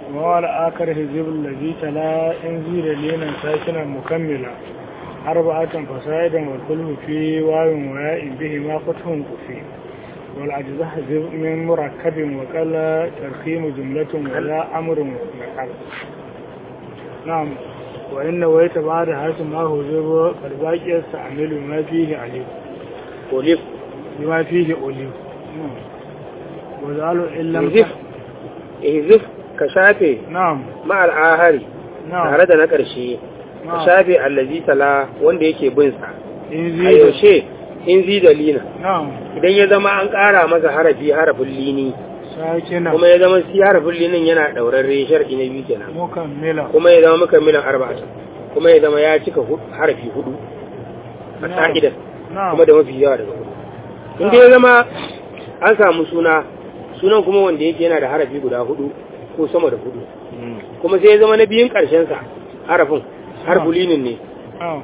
وعلى آخر حزب الذي تلا انزيل لينا ساكنا مكملا أربعة فصائدا والكل في واو وياء بهما فتح كفي والعجز حزب من مركب وقال ترخيم جملة ولا أمر نقل نعم وإن ويت بعد هذا ما هو زر فالباقي يستعمل ما فيه عليه olif بما فيه أوليو وزعلوا إن لم ihzif ihzif ka shafe نعم ma'al ahari نعم tare da na ƙarshe ka نعم shafe allazi tala wanda yake bin sa a إنزيل yaushe in zi da lina نعم idan ya zama an ƙara masa harafi harafin lini ساكنة kuma ya zama si harafin linin yana ɗaurarre shar'i na biyu kenan مكملة kuma ya zama mukammilan arba'ata kuma ya zama ya cika hu- harafi hudu a نعم. ka'idan نعم kuma da mafi yawa daga hudu in dai ya zama an samu suna sunan kuma wanda yake yana da harafi guda hudu ko sama da hudu kuma sai ya zama na biyun ƙarshen sa harafin harfulinin ne نعم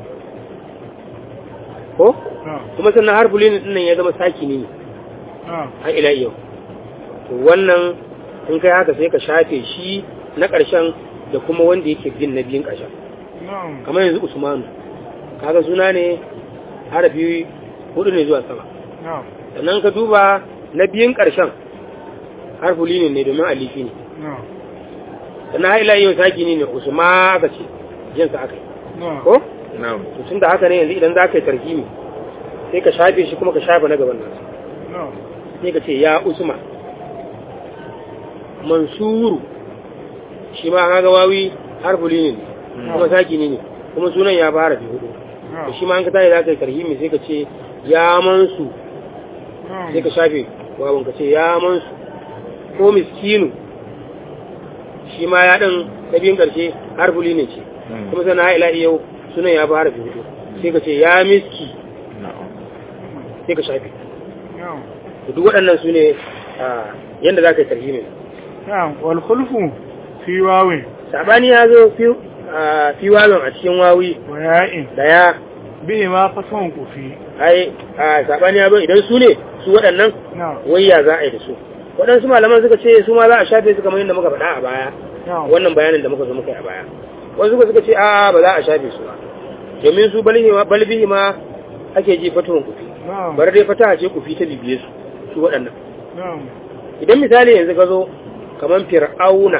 ko نعم kuma sannan harfulinin din nan ya zama sakini ne نعم har ila yau to wannan in kai haka sai ka shafe shi na ƙarshen da kuma wanda yake bin na biyun ƙarshen نعم kamar yanzu usmanu kaga suna ne harafi hudu ne zuwa sama نعم sannan ka duba na biyun ƙarshen harfulinin ne domin alifi ne نعم sannan har ila yau sakini ne usma aka ce jinsa aka yi نعم ko na'am to tun da haka ne yanzu idan za ka yi tarkimi sai ka shafe shi kuma ka shafe na gaban nasu نعم sai ka ce ya usma mansuru shi ma kaga wawi harfulinin ne kuma sakini ne kuma sunan ya fara fi hudu to نعم shi ma an ka tayi za ka yi tarhimi sai ka ce ya mansu sai ka نعم shafe wawon ka ce ya mansu ko miskinu shi ma ya ɗan ta biyun ƙarshe harfuli ne ce kuma sana ila yau sunan ya fara fi hudu sai ka ce ya miski na'am sai ka shafe نعم to duk waɗannan su ne yadda za ka yi tarhimi نعم والخلف في واو sabani ya zo fi a, fi wawon a cikin wawi وياء da ya بهما فتح كفي ai a sabani ya zo idan su ne su waɗannan نعم wayya za a yi da su waɗansu malaman suka ce su ma za a shafe su kamar yadda muka faɗa a baya نعم wannan bayanin da muka zo muka yi a baya wasu suka suka ce a ba za a shafe su ba domin su balbihi ma ake ji fatuwan kufi نعم bar dai fata ce kufi ta bibiye su su waɗannan نعم idan misali yanzu ka zo kamar fir'auna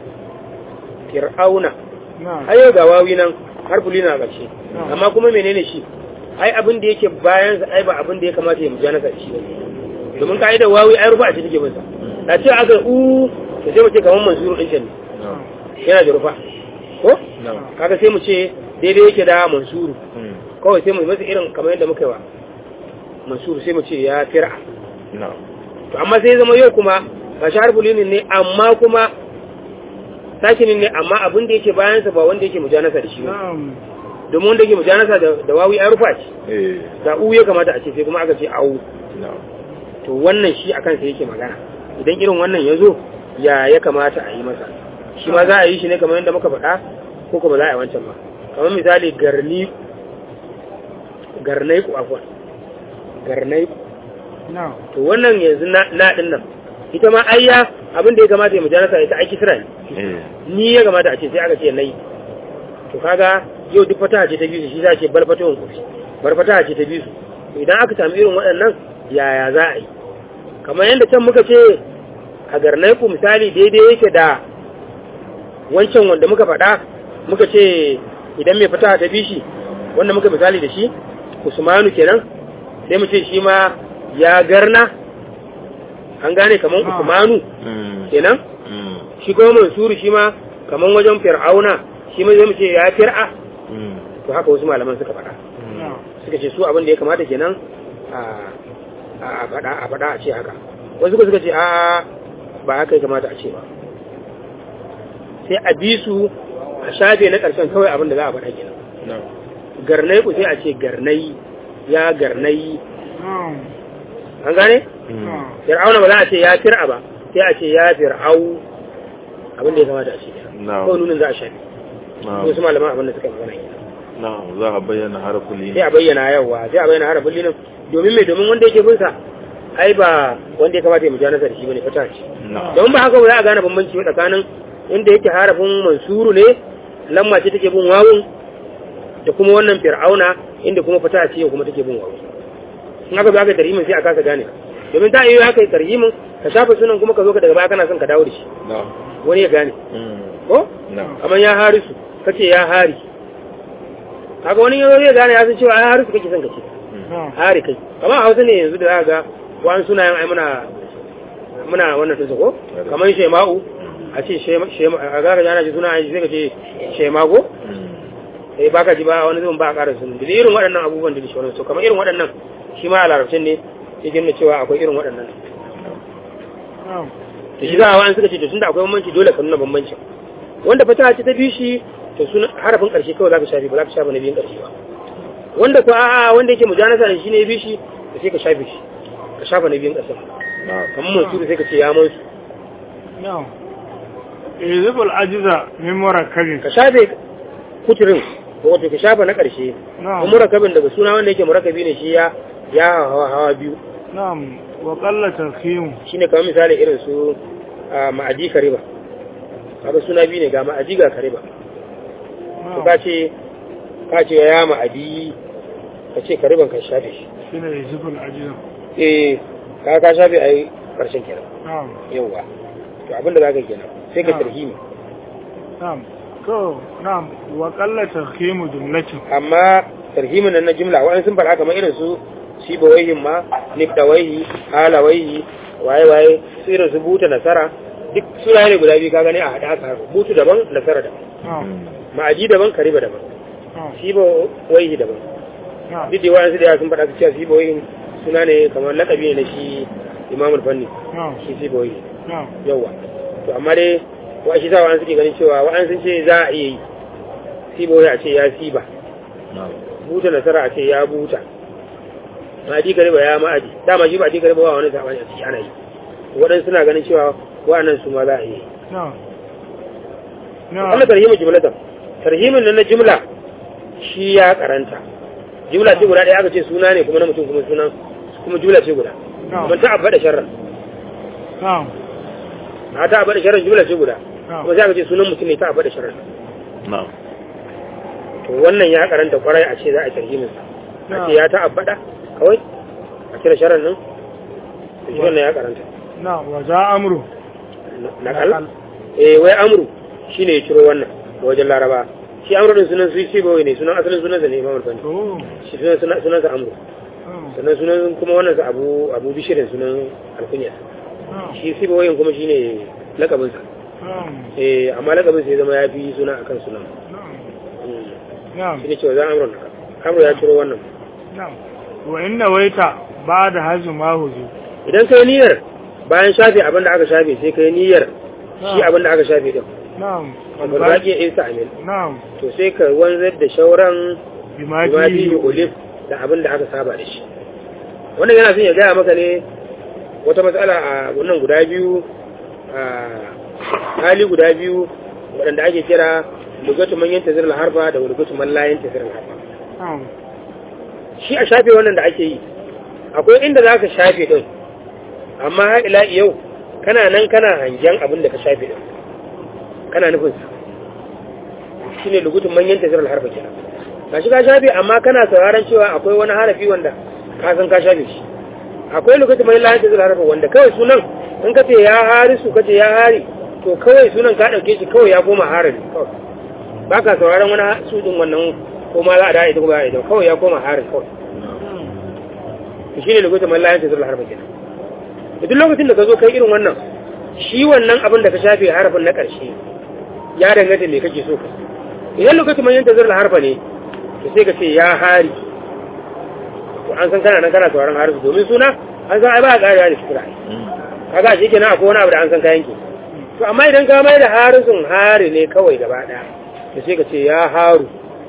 fir'auna نعم ayo ga wawi nan har fuli na ƙarshe Na'am. amma kuma menene shi ai abin da yake bayan sa ai ba abin da ya kamata ya mujanasa da shi ba domin ka'idar wawi ai rufa a cikin masa da ce aka u to sai mu ce kamar mansuru din can ne na'am yana da rufa ko na'am kaga sai mu ce daidai yake da mansuru Mm. kawai sai mu yi masa irin kamar yadda muka yi wa mansuru sai mu ce ya fir'a na'am to amma sai zama yau kuma ga shi harfulinin ne amma kuma sakinin ne amma abin da yake bayansa ba wanda yake mujanasa da shi ba نعم domin wanda yake mujanasa da da wawi an rufa ce eh da u ya kamata a ce sai kuma aka ce au na'am to wannan shi akan sa yake magana idan irin wannan ya zo ya ya kamata a yi masa shi ma za a yi shi ne kamar yadda muka faɗa ko kuma za a yi wancan ba kamar misali garni garnai ku afwan garnai ku نعم to wannan yanzu na na din nan ita ma ayya abin da ya kamata ya mujanasa ita aiki sira ne eh ni ya kamata a ce sai aka ce nayi to kaga yau duk fataha ce ta biyu shi za a ce bar fatahun kufi bar fataha ce ta biyu to idan aka sami irin waɗannan yaya za a yi kamar yadda can muka ce a garnai ku misali daidai yake da wancan wanda muka faɗa muka ce idan mai fataha ta bi shi wanda muka misali da shi usmanu kenan sai mu ce shi ma ya garna an gane kamar Ah. usmanu mm kenan mm shi kuma mansuru shi ma kaman wajen fir'auna shi ma zai mu ce ya fir'a mm to haka wasu malaman suka faɗa نعم suka ce su abin da ya kamata kenan a a faɗa a faɗa a ce haka wasu kuma suka ce a ba haka ya kamata a ce ba sai a bi su a shafe na ƙarshen kawai abin da za a faɗa kenan na'am garnai ku sai a ce garnai ya garnai نعم an gane mm نعم fir'auna ba za a ce ya fir'a ba sai a ce ya fir'au abin da ya kamata a ce kenan na'am kawai nunin za a shafe na'am wasu malaman abin da suka yi magana kenan na'am za a bayyana harafin sai a bayyana yawa sai a bayyana harafin linin domin mai domin wanda yake binsa ai ba wanda ya kamata ya mujanasa da shi bane fata ce na'am domin ba haka ba za a gane bambanci ba tsakanin inda yake harafin mansuru ne lamma ce take bin wawun da kuma wannan fir'auna inda kuma fata ce kuma take bin wawun in aka zo aka tarhimin sai a kasa gane domin ta iya aka yi tarhimin ka shafa sunan kuma ka zo ka daga baya kana son ka dawo da shi na'am wani ya gane mm, ko na'am kamar ya harisu kace ya hari kaga wani yanzu zai gane ya san cewa ya harisu kake son ka ce na'am hari kai kamar a hausa ne yanzu da za ga wani sunayen ai muna muna wannan tunsa ko kamar shema'u a ce shema shema- a gaga jana ji suna sai ka ce shemago mm, eh baka ji ba wani zuwan ba a ƙara sun da irin waɗannan abubuwan da shi so kamar irin waɗannan shi ma a larabcin ne ya gina cewa akwai irin waɗannan na'am to shi za a wa'an suka ce to tunda akwai bambanci dole ka nuna bambancin wanda fata ce ta bi shi to suna harafin ƙarshe kawai za ka shafi ba za ka shafa na biyun ƙarshe ba wanda ko a'a wanda yake mujanasa da shi ne ya bi shi to sai ka shafe shi ka shafa na biyun ƙarshen na'am kamar mansuru sai ka ce ya mansu na'am izibul ajiza min murakabin ka shafe kuturin wato ka shafa na ƙarshe na'am kuma murakabin daga suna wanda yake murakabi ne shi ya ya hawa hawa biyu na'am wa qalla tarhim shine kamar misali irin su a ma'aji kariba kaga suna biyu ne ga ma'aji ga kariba to ka ce ka ce ya ma'adi ka ce kariban ka shafe shi shine izibul ajiza eh ka ka shafe ai karshen kenan na'am yawa to abinda zaka kenan sai ka Na'am. tarhimi na'am to na'am wa qalla tarhim jumlatin amma tarhimin nan na jimla wa'an sun fara kamar irin su sibawaihin ma nifdawaihi halawaihi waye waye su irin su buta nasara duk suna ne guda biyu ka gani a haɗa aka butu daban nasara daban na'am ma'aji daban kariba daban na'am sibawaihi daban na'am duk da wa'an su da yawa sun faɗa su cewa sibawaihin suna ne kamar laƙabi ne na shi imamul fanni na'am shi sibawaihi na'am yawa to amma dai wa shi sa wa'an suke ganin cewa wa'an sun ce za a iya yi sibawaihi a ce ya siba na'am buta nasara a ce ya buta ma'adi gariba ya ma'adi dama shi ma'adi gariba ba wani sabani a ciki ana yi waɗansu suna ganin cewa wa'annan su ma za a yi na'am Allah na'am tarhimin jumlatan tarhimin nan na jumla shi ya karanta jumla ce guda ɗaya aka ce suna ne kuma na mutum kuma sunan kuma jumla ce guda Na'am. kuma ta abba da sharran na'am a ta abba da sharran jumla ce guda na'am kuma sai aka ce sunan mutum ne ta abba da sharran na'am to wannan ya karanta kwarai a ce za a tarhimin sa a ce ya ta abba da kawai a cire sharran nan to shi wannan ya karanta na'am wa za amru nakal eh wai amru shine ya ciro wannan ga wajen laraba shi amru din sunan su shi bawai ne sunan asalin sunan sa ne imam al-fani to shi sunan sunan sunan sa amru na'am sannan sunan kuma wannan sa abu abu bishirin sunan alkunya na'am shi shi bawai kuma shine lakabin sa na'am eh amma lakabin sa ya zama ya fi suna akan sunan na'am Mm. na'am shi ne cewa za amru nakal amru ya ciro wannan na'am wa inna waita ba da hajji ma huzu idan kai niyyar bayan shafe abin da aka shafe sai kai niyyar shi abin da aka shafe din na'am amma ba ki isa amin na'am to sai ka wanzar da shauran bima bima fi fihi ulif da abin da aka saba da shi wannan yana son ya gaya maka ne wata matsala a wannan guda biyu a hali guda biyu waɗanda ake kira lugatu man yanta zirin harfa da lugatu man la yanta zirin harfa na'am shi a shafe wannan da ake yi akwai inda za ka shafe ɗin amma har ila yau kana nan kana hangen abin da ka shafe ɗin kana nufin sa shi ne lugutun manyan tasirar harfa kenan ka shi ka shafe amma kana sauraron cewa akwai wani harafi wanda ka san ka shafe shi akwai lugutun manyan lahin tasirar harfa wanda kawai sunan in ka ce ya harisu ka ce ya hari to kawai sunan ka ɗauke shi kawai ya koma harari kawai ba ka sauraron wani su ɗin wannan ko ma za a da ita ko ba a ita kawai ya koma harin kawai to shine lokacin man layan tazar harfa kenan da duk lokacin da ka zo kai irin wannan shi wannan abin da ka shafe harafin na ƙarshe ya danganta me kake so ka idan lokacin man yanta zarla harfa ne to sai ka ce ya hari to an san kana nan kana sauraron harfi domin suna an san ai ba a ƙarewa da shukura kaga shi kenan akwai wani abu da an san kayan ki to amma idan ka mai da harisun hari ne kawai gaba ɗaya to sai ka ce ya haru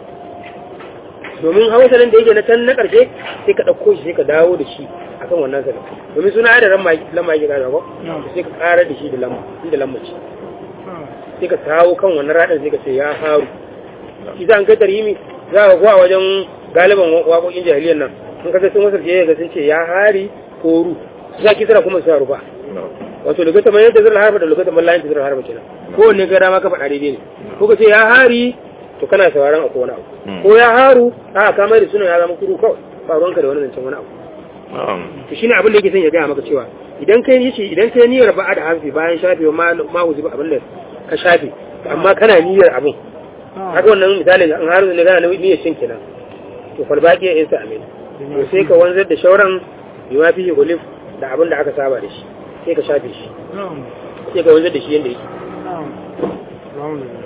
domin hausanin da yake na can na ƙarshe sai ka ɗauko shi sai ka dawo da shi akan wannan sanin domin suna ya da lamma yake ƙara ko sai ka ƙara da shi da lamma inda lamma ce sai ka kawo kan wannan raɗin sai ka ce ya haru shi za an kai tarhimi za ka kuwa wajen galiban waƙoƙin jahiliyyar nan sun kasance sun wasu ga sun ce ya hari ko ru su sa kisra kuma su rufa wato lokacin man yanta zirar harba da lokacin man layin zirar harba kenan ko ne ga dama ka faɗa daidai ne ko ka ce ya hari to kana sauraron akwai wani abu Mm. ko ya haru a ka mai da sunan ya zama kuru kawai ba ruwanka da wani zancen wani abu na'am to shine abin da yake son ya gaya maka cewa idan kai yi idan kai niyyar ba da harfi bayan shafe ma ma huzi ba abin da ka shafe amma kana niyyar abin haka wannan misali an haru ne kana niyyar cin kenan to fal baqi ya isa amin to sai ka wanzar da shauran bima fi gulif da abin da aka saba da shi sai ka shafe shi na'am sai ka wanzar da shi yanda yake na'am alhamdulillah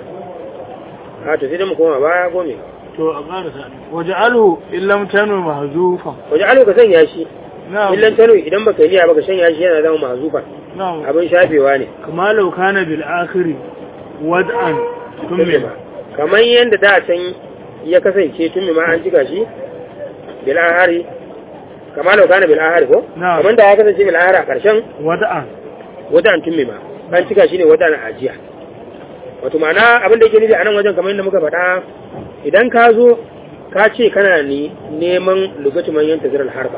a to sai dai mu koma baya gome to a ƙarasa waje alhu illam tanu mahzufan waje alo ka sanya shi na'am illan tano idan baka yi niyya baka sanya shi yana zama mahzufa na'am abin shafewa ne kama law kana bil akhiri wad'an tumma kamar yadda da can ya kasance tun ma an cika shi bil ahari kamar da kana bil ahari ko Na'am. kamar da ya kasance bil ahari a karshen wad'an wata an tun ma an cika shi ne wata na ajiya wato ma'ana abin da yake nufi a nan wajen kamar yadda muka faɗa idan ka zo ka ce kana ni neman lugatu man yanta zirar harba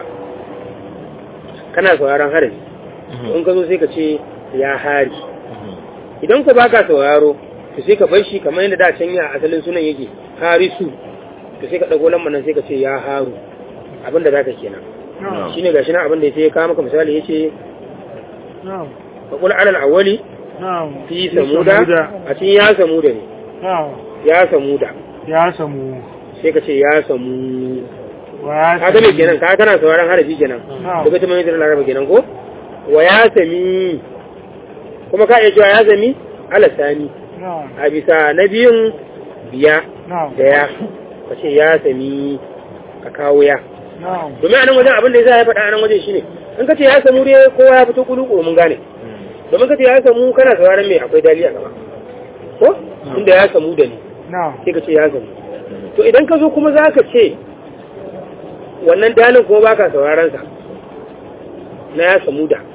kana sauraron harin in ka zo sai ka ce ya hari idan ku baka sauraro to sai ka bar shi kamar yadda da can ya asalin sunan yake harisu to sai ka dago lambar nan sai ka ce ya haru abin da zaka kenan na'am shine gashi nan abin da sai ya kawo maka misali yace na'am fa qul alal awwali na'am fi samuda a cikin ya samuda ne na'am ya samuda ya samu sai ka ce ya samu wa ya ka ga me kenan ka kana sauraron harafi kenan Na'am. daga ta mai da laraba kenan ko wa ya sami kuma ka iya cewa ya sami ala sani na'am a bisa na biyun biya na'am da ya ka ce ya sami ka kawo ya na'am domin a nan wajen abin da ya sa ya faɗa a nan wajen shine in ka ce ya samu dai kowa ya fito kulu mun gane domin ka ce ya samu kana sauraron me akwai dali a gaba ko inda ya samu da ni na'am sai ka ce ya samu to idan ka zo kuma za ka ce wannan dalin kuma baka sauraron sa na ya samu da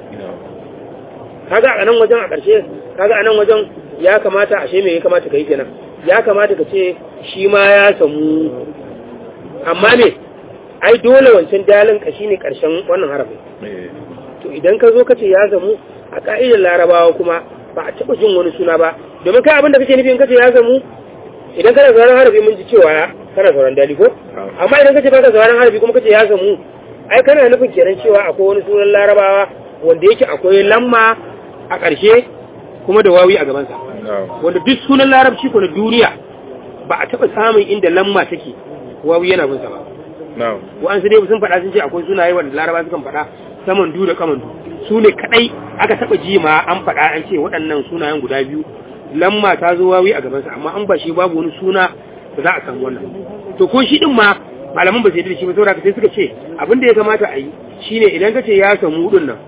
kaga a nan wajen a ƙarshe kaga a nan wajen ya kamata ashe me ya kamata ka yi kenan ya kamata ka ce shi ma ya samu amma me ai dole wancan dalin ka shine ƙarshen wannan harafin to idan ka zo ka ce ya zamu a ka'idar larabawa kuma ba a taɓa jin wani suna ba domin kai abin da kake nufi in ka ce ya zamu idan kana sauran harafi mun ji cewa kana sauran dali ko amma idan ka ce baka sauran harafi kuma ka ce ya zamu ai kana nufin kenan cewa akwai wani sunan larabawa wanda yake akwai lamma a ƙarshe kuma da wawi a gabansa wanda duk sunan larabci ko na duniya ba a taɓa samun inda lamma take wawi yana bin sa ba wa'ansu dai sun faɗa sun ce akwai sunaye wanda laraba sukan faɗa saman du da kaman du su ne kaɗai aka taɓa ji ma an faɗa an ce waɗannan sunayen guda biyu lamma ta zo wawi a gabansa amma an ba shi babu wani suna da za a samu wannan to ko shi din ma malaman ba su yi da shi ba saboda sai suka ce abin da ya kamata a yi shine idan ka ce ya samu din nan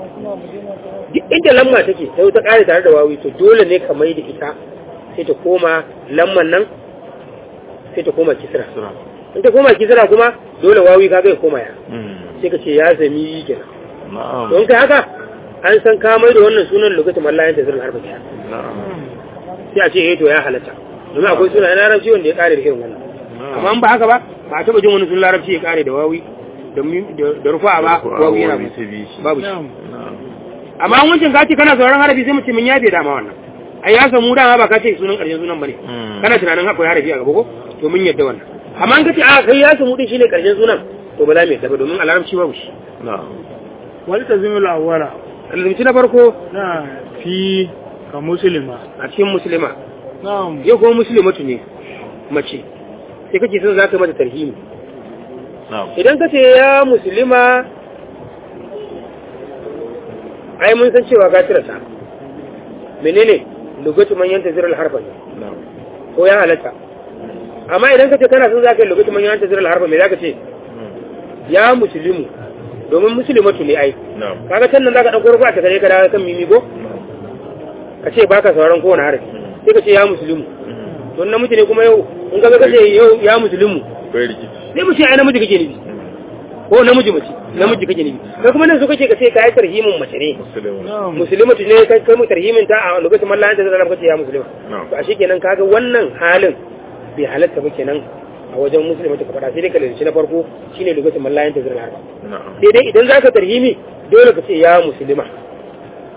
duk inda lamma take sai ta ƙare tare da wawi to dole ne ka mai da ita sai ta koma lamman nan sai ta koma kisra in ta koma kisra kuma dole wawi ka ga ya koma ya sai ka ce ya zami kenan don kai haka an san ka mai da wannan sunan lokacin mallayan ta zirin harfa kenan sai a ce eh to ya halatta domin akwai suna na larabci wanda ya kare da irin wannan amma in ba haka ba ba a taba jin wani sunan larabci ya kare da wawi da rufa ba wawi yana babu shi amma an wancan ka ce kana sauran harafi sai mu ce mun yafe dama wannan ai ya samu dama ba ka ce sunan karshen sunan bane kana tunanin akwai harafi a gaba ko to mun yadda wannan amma an ka ce a kai ya samu din shine karshen sunan to ba za mu yadda ba domin a larabci babu shi wal tazimul awwala alzumci na farko na fi ka muslima a cikin musulma na'am yau kuma musulmatu ne mace sai kake son za ka mata tarhimi idan ka ce ya musulma ai mun san cewa ka cire ta menene lugatu man yanta zirar harfa ne ko ya halatta amma idan ka ce kana son za ka yi lugatu man yanta zirar harfa me za ka ce ya musulmu domin musulmatu ne ai kaga can nan za ka ɗauko rufa ta kare ka dawo kan mimi ko ka ce baka sauran kowane harafi sai ka ce ya musulmu to namiji ne kuma yau in ka ga kace yau ya musulmu sai mu ce ai namiji kake nufi ko namiji mace namiji kake nufi kai kuma nan so kake ka ce kai tarhimin mace ne musulmatu ne kai kai mu tarhimin ta a lokacin mallan ta zalla kace ya musulma to a kenan kaga wannan halin bai halatta ba kenan a wajen musulmatu ka fada sai dai ka lalace na farko shine lokacin mallan ta zalla sai dai idan zaka tarhimi dole ka ce ya musulma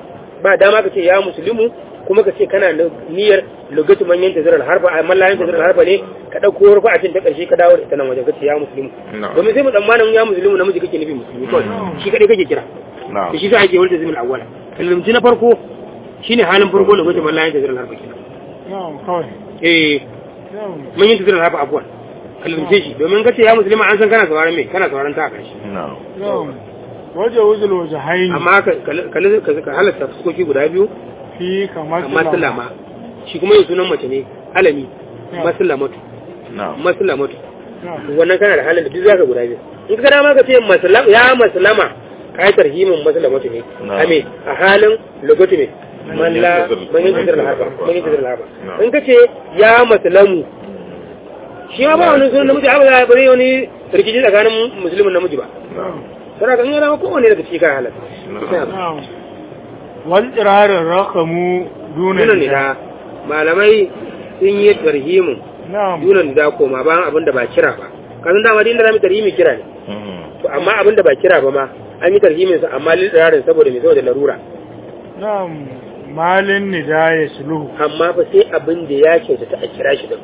ba dama ka ce ya musulmi kuma ka ce kana da niyyar lugatu manyan tazirar harfa a mallayin tazirar harfa ne ka ɗauko rufa a cin ta ƙarshe ka dawo da ita nan wajen ka ce ya musulmi Na'am. domin sai mu tsammanin ya musulmi namiji kake nufi musulmi kawai shi kaɗai kake kira na'am da shi sa ake wulta zimin awwala kalmci na farko shine halin farko lugatu mallayin tazirar harfa kenan na'am kawai eh na'am manyan tazirar harfa abuwan kalmce shi domin ka ce ya musulmi an san kana sauraron me kana sauraron ta a ƙarshe na'am na'am waje wuzul waje haini amma ka ka- ka ka halatta fuskoki guda biyu fi kamar amma sulama shi kuma yin sunan mace ne alami masulamatu na'am masulamatu na'am wannan kana da halin da duk zaka guda biyu in ka dama ka ce masulama ya masulama ka yi tarhimin masulamatu ne Na'am. ame a halin logotu ne man la man yin tasirar harba man yin tasirar harba in ka ce ya masulamu shi ma ba wani sunan namiji abu za a bari wani rikici tsakanin musulmin namiji ba na'am sai ka yana kowane daga cikin kan halatta na'am wal irarin rakamu duna dunan nida malamai sun yi tarhimin na'am dunan nida koma bayan abin da ba kira ba kasan dama din da zamu tarhimi kira ne Mhm. to amma abin da ba kira ba ma an yi tarhimin sa amma lil dirarin saboda me saboda larura na'am malin nida ya suluhu amma fa sai abin da ya kyautata a kira shi din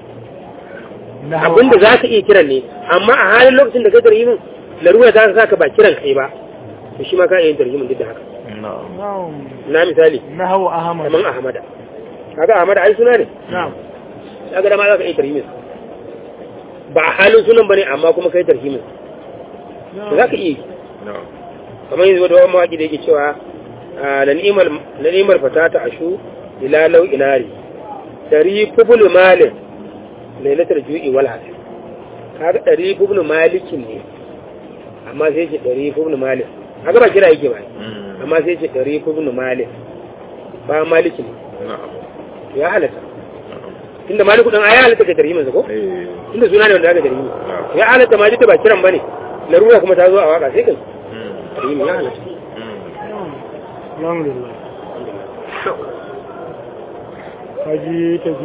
na abin da za ka iya kiran ne amma a halin lokacin da kai tarhimin larura ta saka ba kiran kai ba to shi ma ka iya yin tarhimin duk da haka na'am na'am na misali na hawa ahmad kaman ahmada kaga ahmada ai suna ne na'am kaga da ma za ka iya tarhimin sa. ba a halin sunan bane amma kuma kai tarhimin sa. za ka iya yi na'am kamar yanzu da wani mawaƙi da yake cewa ah, la ni'imar fatata ashu ila lau inari dari fubul malin lailatar ju'i wal hasir kaga dari fubul malikin ne amma sai ce dari fubul malin kaga ba kira yake ba Mhm. amma sai ce dari fubul malin ba malikin ne na'am ya halatta na'am inda maliku dan ya halatta ka tarhimin sa ko eh inda suna ne wanda aka tarhimi na'am ya halatta ma duk da ba kiran bane larura kuma ta zo a waka sai kai Mhm. tarhimi ya halatta Mhm. na'am alhamdulillah kaji ta